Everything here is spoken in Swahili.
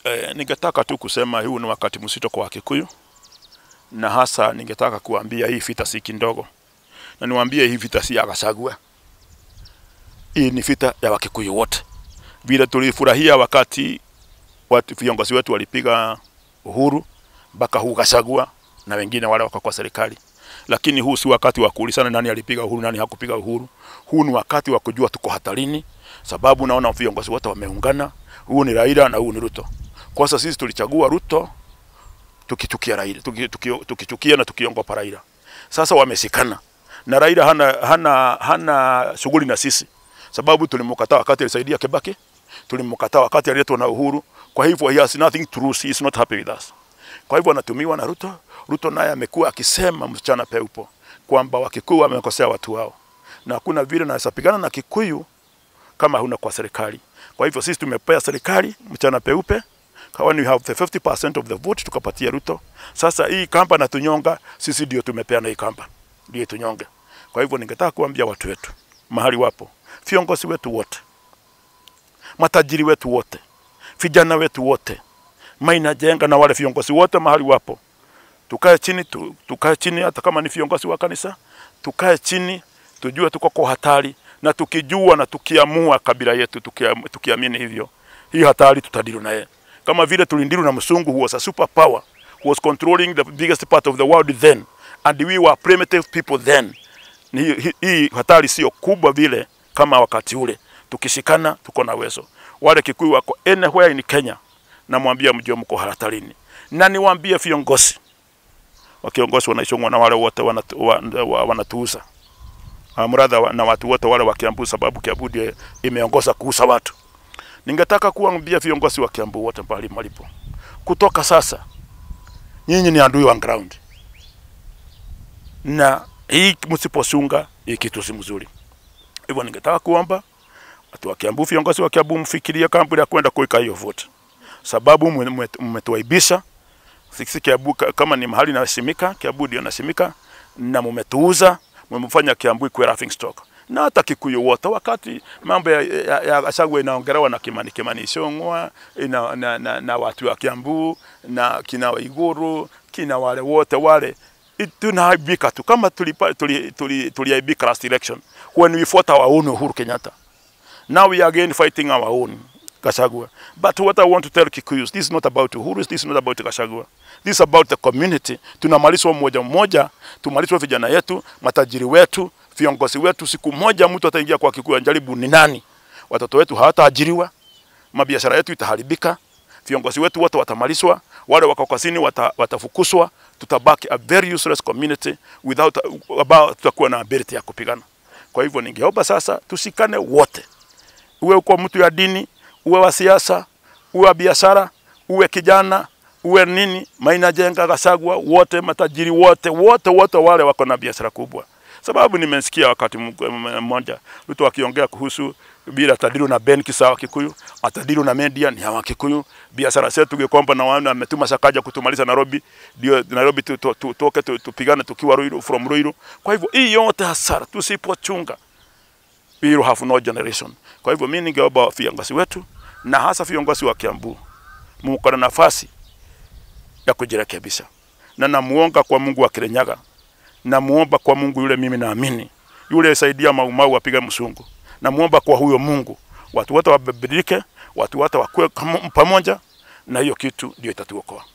E, ningetaka tu kusema huu ni wakati mzito kwa Wakikuyu, na hasa ningetaka kuambia hii vita si kidogo, na niwaambie hii vita si ya Gachagua. Hii ni vita ya Wakikuyu wote. Vile tulifurahia wakati watu viongozi wetu walipiga uhuru mpaka huu Gachagua na wengine wale wako kwa serikali, lakini huu si wakati wa kuulizana nani alipiga uhuru, nani hakupiga uhuru. Huu ni wakati wa kujua tuko hatarini, sababu naona viongozi wote wameungana. Huu ni Raila na huu ni Ruto. Kwa sasa sisi tulichagua Ruto tukichukia Raila, tuki- tuki- tukichukia na tukiongopa Raila. Sasa wamesikana na Raila hana, hana, hana shughuli na sisi, sababu tulimkataa wakati alisaidia Kibaki, tulimkataa wakati aliletwa na Uhuru. Kwa hivyo he has nothing to lose, he is not happy with us. Kwa hivyo anatumiwa na Ruto. Ruto naye amekuwa akisema msichana peupo kwamba Wakikuyu wamekosea watu wao, na hakuna vile naweza pigana na Kikuyu kama huna kwa serikali. Kwa hivyo sisi tumepea serikali mchana peupe, when we have the 50% of the vote tukapatia Ruto. Sasa hii kamba na tunyonga, sisi ndio tumepeana hii kamba, ndio tunyonge. Kwa hivyo ningetaka kuambia watu wetu mahali wapo, viongozi wetu wote, matajiri wetu wote, vijana wetu wote, Maina Jenga na wale viongozi wote mahali wapo, tukae chini tu, tukae chini, hata kama ni viongozi wa kanisa, tukae chini, tujue tuko kwa hatari, na tukijua na tukiamua kabila yetu, tukia- tukiamini hivyo, hii hatari tutadilu naye, kama vile tulindilu na msungu who was a super power who was controlling the biggest part of the world then and we were primitive people then. Ni hii- hii- Hii hatari sio kubwa vile kama wakati ule, tukishikana tuko na uwezo. Wale Kikuyu wako anywhere in Kenya, namwambia mjue mko hatarini, na niwaambie viongozi wakiongozi wanaishongwa na wale wote wanatu, wa, wa, wanatuuza mradha wa- na watu wote wale wa Kiambu, sababu Kiambu ndio imeongoza kuuza watu. Ningetaka kuambia viongozi wa Kiambu wote pahali malipo, kutoka sasa nyinyi ni adui wa ground, na hii msiposunga hii kitu si mzuri. Hivyo ningetaka kuomba watu wa Kiambu, viongozi wa Kiambu, mfikirie kabla ya kwenda kuweka hiyo vote, sababu mme- mme- mmetuaibisha sisi Kiambu ka- kama ni mahali naheshimika, Kiambu ndio naheshimika, na mumetuuza, mumefanya Kiambu ikuwe laughing stock na hata Kikuyu wote. Wakati mambo ya, ya, ya Gachagua inaongelewa na Kimani Kimani Ichung'wa ina, na, na, na watu wa Kiambu na kina Waiguru kina wale wote wale I- tunaaibika tu kama tulipa- tuli- tuli- tuliaibika last election when we fought our own Uhuru Kenyatta. Now we are again fighting our own Gachagua. But what I want to tell Kikuyus, this is not about Uhuru, this is not about Gachagua. This is about the community. Tunamalizwa mmoja mmoja, tumalizwa vijana yetu, matajiri wetu, viongozi wetu. Siku moja mtu ataingia kwa Kikuyu anjaribu ni nani, watoto wetu hawataajiriwa, mabiashara yetu itaharibika, viongozi wetu wote watamalizwa, wale wako kazini wata, watafukuswa, tutabaki a very useless community without about tutakuwa na ability ya kupigana. Kwa hivyo ningeomba sasa tushikane wote, uwe uko mtu ya dini, uwe wa siasa, uwe wa biashara, uwe kijana, uwe nini, Maina Jenga, Gachagua, wote matajiri wote wote wote wale wako na biashara kubwa, sababu nimesikia wakati mg- m- mmoja mtu akiongea kuhusu bila atadilu na benki sawa Kikuyu, atadilu na media ni hawa Kikuyu. Biashara zetu Gikomba na wana ametuma Sakaja kutumaliza Nairobi, ndio Nairobi tu- tu- tu- tutoke tu- tupigane tukiwa Ruiru, from Ruiru. Kwa hivyo hii yote hasara tusipochunga we will have no generation. Kwa hivyo mimi ningeomba viongozi wetu na hasa viongozi wa Kiambu mko na nafasi ya kujirekebisha, na namuomba kwa Mungu wa Kirinyaga, namuomba kwa Mungu yule mimi naamini yule saidia Maumau wapiga msungu, namuomba kwa huyo Mungu watu wote wabadilike, watu wote wakuwe kama- pamoja, na hiyo kitu ndio itatuokoa.